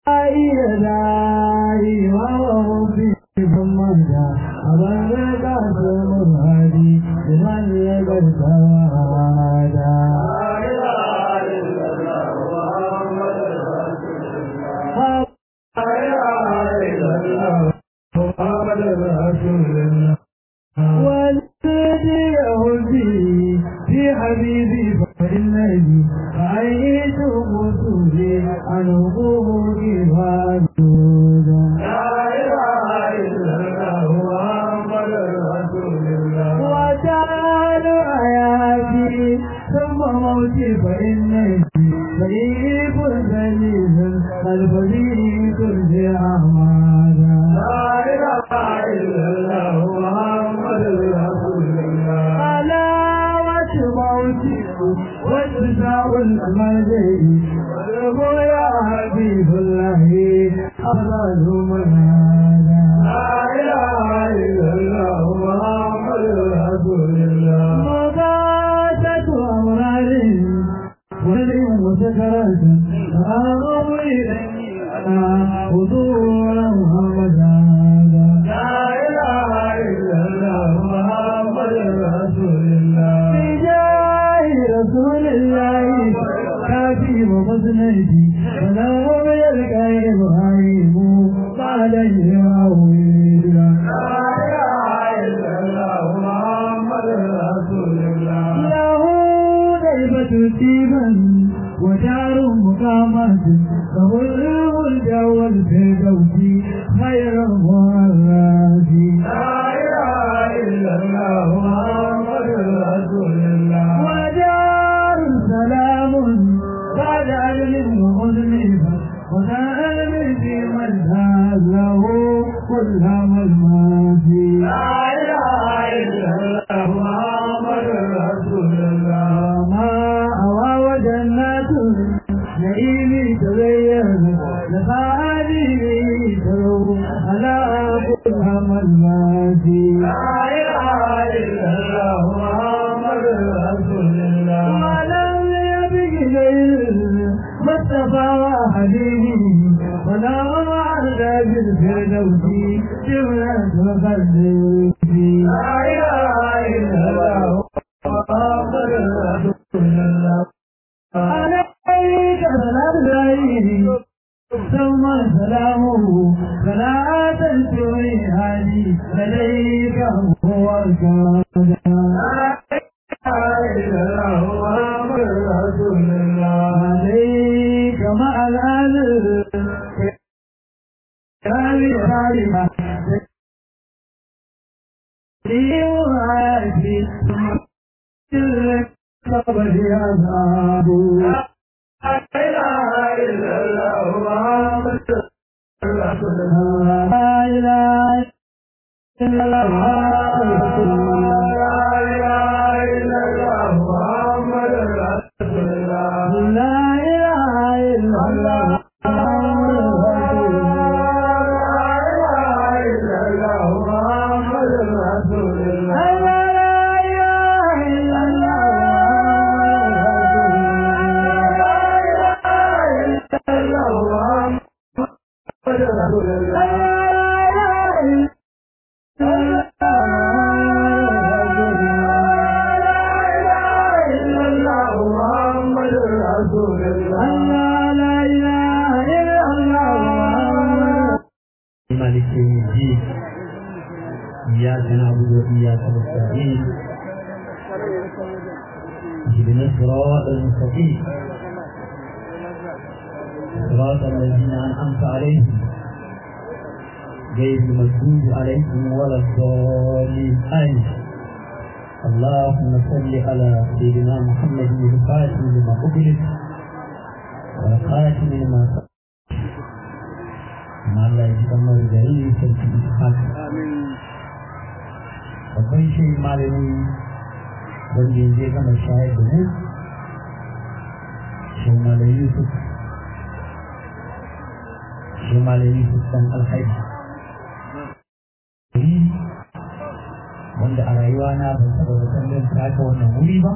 wanda a rayuwa na ban taɓa zaton zan taka wannan wuri ba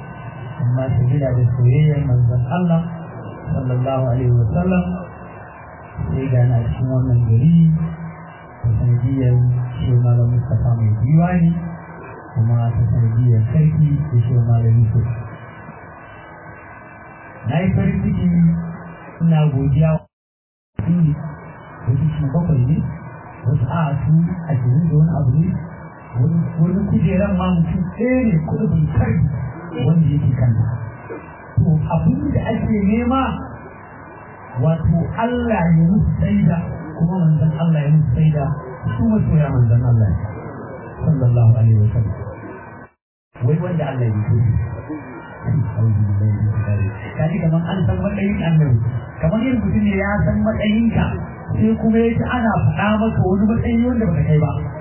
amma sabila da soyayyar manzon Allah sallallahu alaihi wa sallam sai ga na cikin wannan gari ta sanadiyar shi malam Mustapha mai diwani kuma ta sanadiyar sarki da shi malam Yusuf na yi farin ciki ina godiya ne wasu shi bakwai ne wasu a su ashirin da wani abu ne wani kujeran ma mutum ɗaya ne kudin kai wanda yake kanta to abin da ake nema wato Allah ya musu saida kuma manzon Allah ya musu saida su masoya manzon Allah sallallahu alaihi wa sallam wai wanda Allah ya yi kaji kamar an san matsayin annabi kamar yin mutum ne ya san matsayinka sai kuma ya ci ana faɗa maka wani matsayi wanda baka kai ba